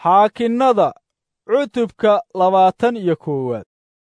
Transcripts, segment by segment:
xaakinnada cutubka labaatan iyo koowaad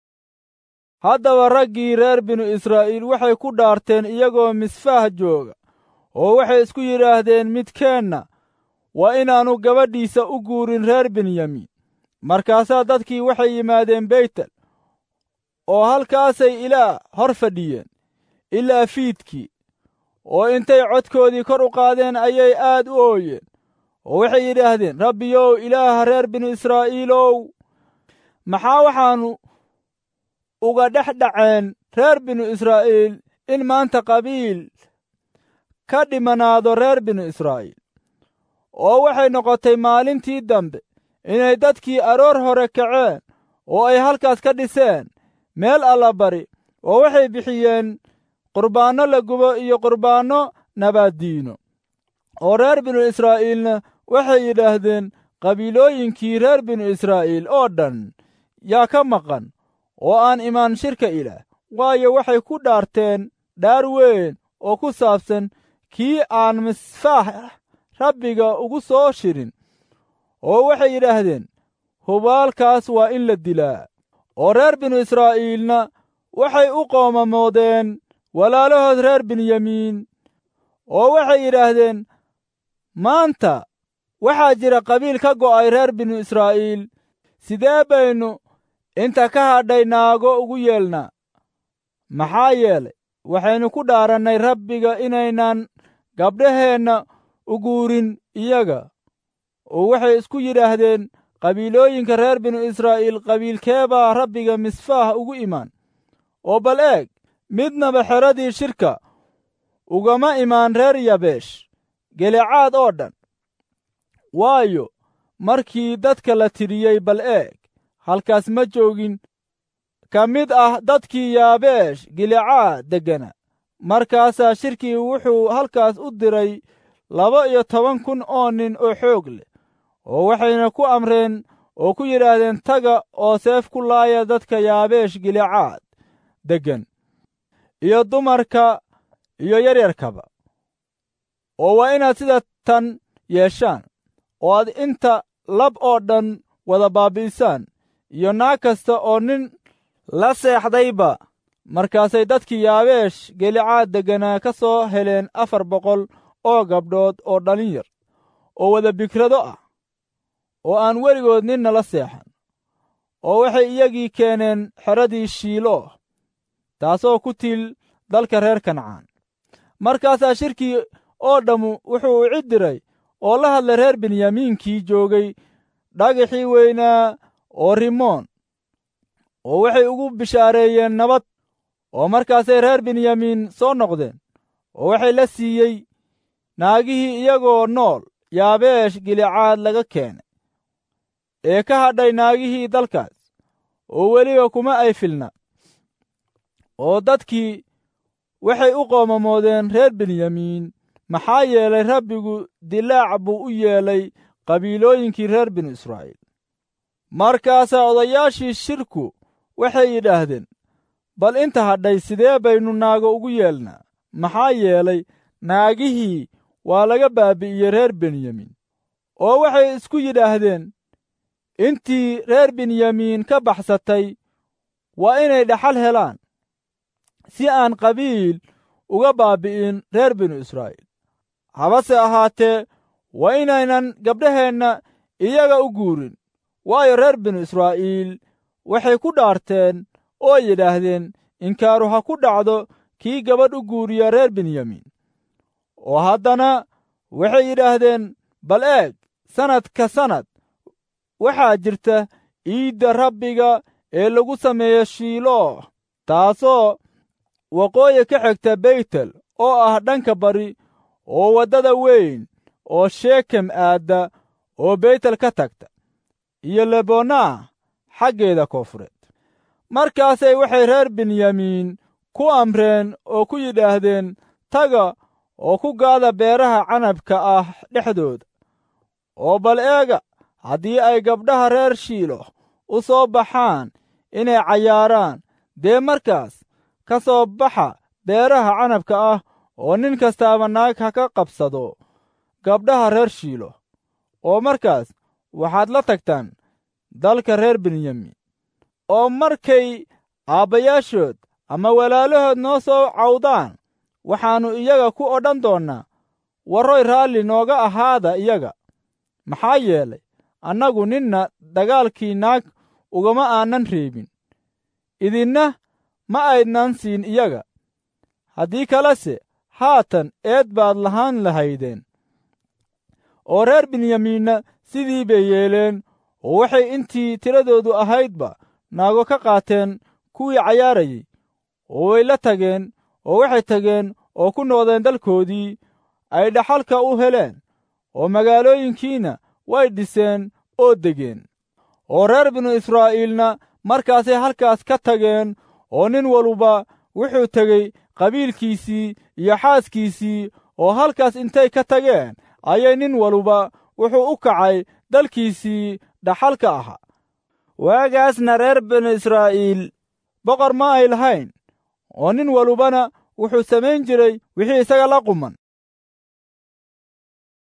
haddaba raggii reer binu israa'iil waxay ku dhaarteen iyagoo misfaah jooga oo waxay isku yidhaahdeen midkeenna waa inaannu gabadhiisa u guurin reer benyamiin markaasaa dadkii waxay yimaadeen beytel oo halkaasay ilaa hor fadhiyeen ilaa fiidkii oo intay codkoodii kor u qaadeen ayay aad u ooyeen oo waxay yidhaahdeen rabbiyow ilaaha reer binu israa'iilow maxaa waxaannu uga dhex dhaceen reer binu israa'iil in maanta qabiil ka dhimanaado reer binu israa'iil oo waxay noqotay maalintii dambe inay dadkii aroor hore kaceen oo ay halkaas ka dhiseen meel allabari oo waxay bixiyeen qurbaanno la gubo iyo qurbaanno nabaaddiino oo reer binu israa'iilna waxay yidhaahdeen qabiilooyinkii reer binu israa'iil oo dhan yaa ka maqan oo aan imaan shirka ilaah waayo waxay ku dhaarteen dhaar weyn oo ku saabsan kii aan misfaah rabbiga ugu soo shirin oo waxay yidhaahdeen hubaalkaas waa in la dilaa oo reer binu israa'iilna waxay u qoomamoodeen walaalahood reer benyamiin oo waxay yidhaahdeen maanta waxaa jira qabiil ka go'ay reer binu israa'iil sidee baynu inta ka hadhay naago ugu yeelnaa maxaa yeelay waxaynu ku dhaarannay rabbiga inaynan gabdhaheenna u guurin iyaga oo waxay isku yidhaahdeen qabiilooyinka reer binu israa'iil qabiilkee baa rabbiga misfaah ugu imaan oo bal eeg midnaba xeradii shirka ugama imaan reer yabeesh gelecaad oo dhan waayo markii dadka la tidhiyey bal eeg halkaas ma joogin ka mid ah dadkii yaabeesh gilecaad deggana markaasaa shirkii wuxuu halkaas u diray laba iyo toban kun oo nin oo xoog leh oo waxayna ku amreen oo ku yidhaahdeen taga oo seef ku laaya dadka yaabeesh gilecaad deggan iyo dumarka iyo yaryarkaba oo waa inaad sida tan yeeshaan oo aad inta lab oo dhan wada baabi'isaan iyo naag kasta oo nin la seexdayba markaasay dadkii yaabeesh gelicaad degganaa ka soo heleen afar boqol oo gabdhood oo dhalin yar oo wada bikrado ah oo aan weligood ninna la seexan oo waxay iyagii keeneen xeradii shiilo taasoo ku tiil dalka reer kancaan markaasaa shirkii oo dhammu wuxuu u cid diray oo la hadlay reer benyamiinkii joogay dhagaxii weynaa oo rimoon oo waxay ugu bishaareeyeen nabad oo markaasay reer benyamiin soo noqdeen oo waxay la siiyey naagihii iyagoo nool yaabeesh gilicaad laga keenay ee ka hadhay naagihii dalkaas oo weliba kuma ay filna oo dadkii waxay u qoomamoodeen reer benyamiin maxaa yeelay rabbigu dilaac buu u yeelay qabiilooyinkii reer binu israa'iil markaasaa odayaashii shirku waxay yidhaahdeen bal inta hadhay sidee baynu naago ugu yeelnaa maxaa yeelay naagihii waa laga baabi'iyey reer benyamiin oo waxay isku yidhaahdeen intii reer benyamiin ka baxsatay waa inay dhaxal helaan si aan qabiil uga baabi'in reer binu israa'iil habase ahaatee waa inaynan gabdhaheenna iyaga u guurin waayo reer binu israa'iil waxay ku dhaarteen oo yidhaahdeen inkaaru ha ku dhacdo kii gabadh u guuriya reer benyamiin oo haddana waxay yidhaahdeen bal eeg sannad ka sannad waxaa jirta iidda rabbiga ee lagu sameeyo shiiloo taasoo waqooyi ka xigta beytel oo ah dhanka bari oo waddada weyn oo sheekem aadda oo beytel ka tagta iyo lebonaa xaggeeda koonfureed markaasay waxay reer benyamiin ku amreen oo ku yidhaahdeen taga oo ku gaada beeraha canabka ah dhexdooda oo bal eega haddii ay gabdhaha reer shiilo u soo baxaan inay cayaaraan dee markaas ka soo baxa beeraha canabka ah oo nin kastaaba naag ha ka qabsado gabdhaha reer shiilo oo markaas waxaad la tagtaan dalka reer benyamin oo markay aabbayaashood ama walaalahood noo soo cawdaan waxaannu iyaga ku odhan doonnaa warroy raalli nooga ahaada iyaga maxaa yeelay annagu ninna dagaalkii naag ugama aanan reebin idinna ma aydnan siin iyaga haddii kalese haatan eed baad lahaan lahaydeen oo reer benyamiinna sidii bay yeeleen oo waxay intii tiradoodu ahaydba naago ka qaateen kuwii cayaarayey oo way la tageen oo waxay tageen oo ku noqdeen dalkoodii ay dhaxalka u heleen oo magaalooyinkiina way dhiseen oo degeen oo reer binu israa'iilna markaasay halkaas ka tageen oo nin waluba wuxuu tegey qabiilkiisii iyo xaaskiisii oo halkaas intay ka tageen ayay nin waluba wuxuu u kacay dalkiisii dhaxalka ahaa waagaasna reer binu israa'iil boqor ma ay lahayn oo nin walubana wuxuu samayn jiray wixii isaga la quman